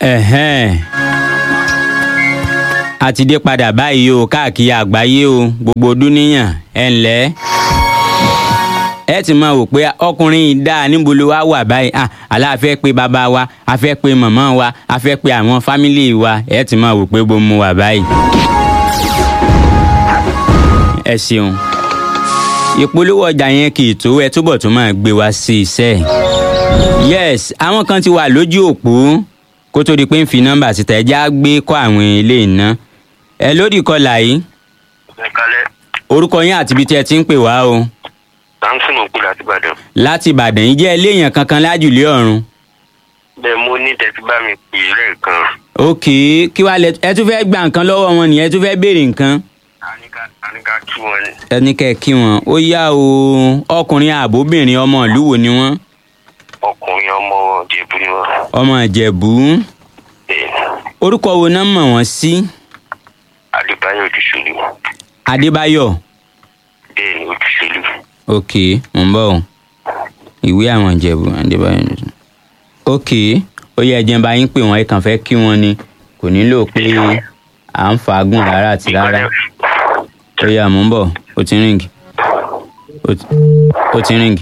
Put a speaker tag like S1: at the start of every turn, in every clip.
S1: ẹ̀hẹ́n a ti dé padà báyìí o káàkiri àgbáyé o gbogbo dúníyàn ẹ ǹlẹ́ ẹ ti máa wò pé ọkùnrin yìí dáa níbo ló wá wà báyìí ah àlá a fẹ́ pe bàbá wa a fẹ́ pe màmá wa a fẹ́ pe àwọn fámìlì wa ẹ ti máa wò pé bó mu wà báyìí. ẹ ṣeun ìpolówó ọjà yẹn kì í tó ẹ túbọ̀ tún máa gbé wá sí iṣẹ́ yes àwọn kan ti wà lójú òpó kó tó di pé ń fi nọ́mbà síta ẹ já gbé kọ́ àwọn ilé iná ẹ lódì kọlà yìí
S2: ìkàlẹ̀
S1: orúkọ yín àti ibi tí ẹ ti ń pè wá o
S2: samson òkú láti ìbàdàn
S1: láti ìbàdàn yìí jẹ́ eléyàn kankan lájùlé ọ̀run
S2: bẹ́ẹ̀ mo ní tẹ́tí bá mi pè é lẹ́ẹ̀kan
S1: ok kí wàá lẹ ẹ tún fẹ́ gba nǹkan lọ́wọ́ wọn nìyẹn ẹ tún fẹ́ béèrè nǹkan
S2: àníká àníká kí wọ́n ní
S1: ẹni kẹ́ ẹ kí wọn ó yá o ọkùnrin àbóbìnrin ọmọ ìlú wo ni wọ́n
S2: ọkùnrin ọmọ jẹ̀bú ni wọ́n
S1: ọmọ ìjẹ̀bú
S2: bẹ́ẹ̀
S1: orúkọ wo náà mọ̀ wọ́n sí
S2: adébáyọ̀ ojúṣolú
S1: adébáyọ̀
S2: bẹ́ẹ̀ ni ojúṣolú
S1: ok mò ń bọ̀ o ìwé àwọn ìjẹ̀bú adébáyọ̀ ok ó yẹ ẹjẹ bá yín pé wọn ẹ kàn fẹ́ kí wọn ni kò nílò pé à ń fagùn rárá àti rárá ó yá mò ń bọ̀ ó ti ríǹgì ó ti- ó ti ríǹgì.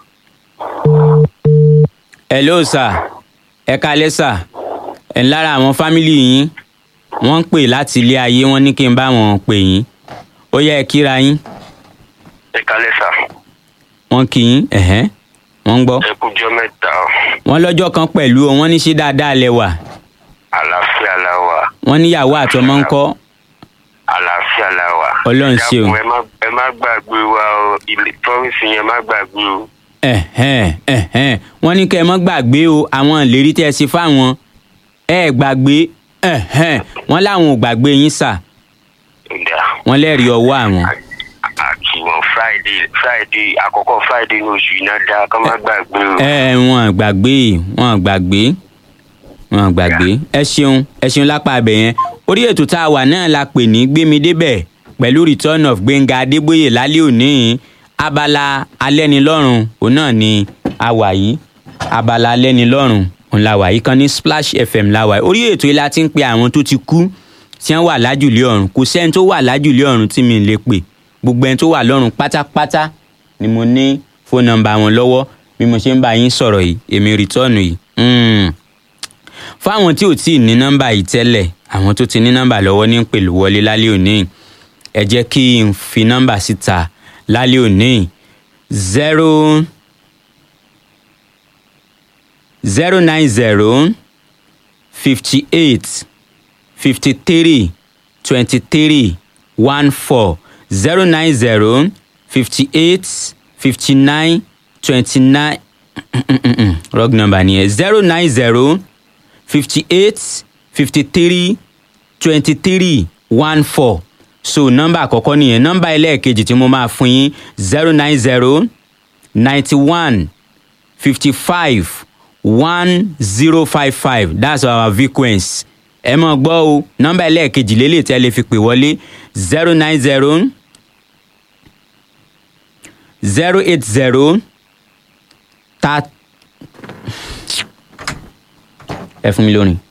S1: hello sir ẹ kálẹ́ sir ẹ̀ ń lára àwọn fámìlì yín wọ́n ń pè láti ilé ayé wọ́n ní kí n bá wọn pè yín ó yẹ ẹ kíra yín
S2: ìkàlẹ̀ sà
S1: wọ́n kí yín ẹ̀hẹ́n wọ́n ń gbọ́
S2: ẹkújọ́ mẹ́ta o.
S1: wọ́n lọ́jọ́ kan pẹ̀lú o wọ́n ní ṣe dáadáa lẹ wà
S2: àlàáfíà la wà
S1: wọ́n níyàwó àtọmọ ń kọ́
S2: àlàáfíà la wà.
S1: Ọlọ́run ṣe o.
S2: Ẹ dákun, ẹ má- ẹ má gbàgbé wa o ilé promise yẹn má gbàgbé o.
S1: ẹ̀hẹ́n ẹ̀hẹ́n wọ́n ní kẹ́ ẹ mọ́ gbàgbé o àwọn ìlérí tẹ́ ẹ ṣe fáwọn ẹ gbàgbé ẹ̀hẹ́n wọ́n láwọn ò gbàgbé yín sà
S2: ìdá
S1: wọ́n lẹ́rìí ọwọ́ àwọn.
S2: àti wọn friday friday àkọ́kọ́ friday ní oṣù iná dá ká má gbàgbé o.
S1: ẹ ẹ wọn ò gbàgbé wọn ò gbàgbé wọn ò gbàgbé ẹ ṣeun ẹ ṣeun lápá abẹ yẹn orí ètò tá a wà náà la pè ní gbémi débẹ̀ pẹ̀lú return of gbẹ̀ngà adébóyè lálẹ́ òní abala alẹ́nilọ́rùn òun náà ni a wà yìí abala alẹ́nilọ́rùn òun la wà yìí kan ní splash fm la wà yìí orí ètò yìí la ti ń pe àwọn tó ti kú tí wọ́n wà lájùlé ọ̀run kò sẹ́ni tó wà lájùlé ọ̀run tí mi lè pè gbogbo ẹni tó wà lọ́run pátápátá ni mo ní fóònù nọ́mbà wọn lọ́wọ́ bí mo ṣe ń bá yín sọ̀rọ̀ yìí èmi rìtọ́ọ̀nù yìí. Mm. fáwọn tí ò tí ì ní nọ́mbà yìí tẹ́lẹ̀ àwọn tó ti ní nọ́mbà lọ́wọ́ ní pẹ̀lú wọlé lálẹ́ òní ẹ jẹ́ kí n fi nọ́mbà síta lálẹ́ òní zero zero nine zero fifty eight fifty three twenty three one four zero nine zero fifty eight fifty nine twenty nine wrong number nìyẹn zero nine zero fifty eight fifty three twenty three one four so nọ́mbà àkọ́kọ́ nìyẹn nọ́mbà ẹlẹ́ẹ̀kejì tí mo máa fún yín zero nine zero ninety one fifty five one zero five five that's our frequency ẹ mọ̀ gbọ́ o nọ́mbà ẹlẹ́ẹ̀kejì lélẹ̀ tí ẹ lè fi pè wọlé zero nine zero zero eight zero ta ẹ fún mi lónìí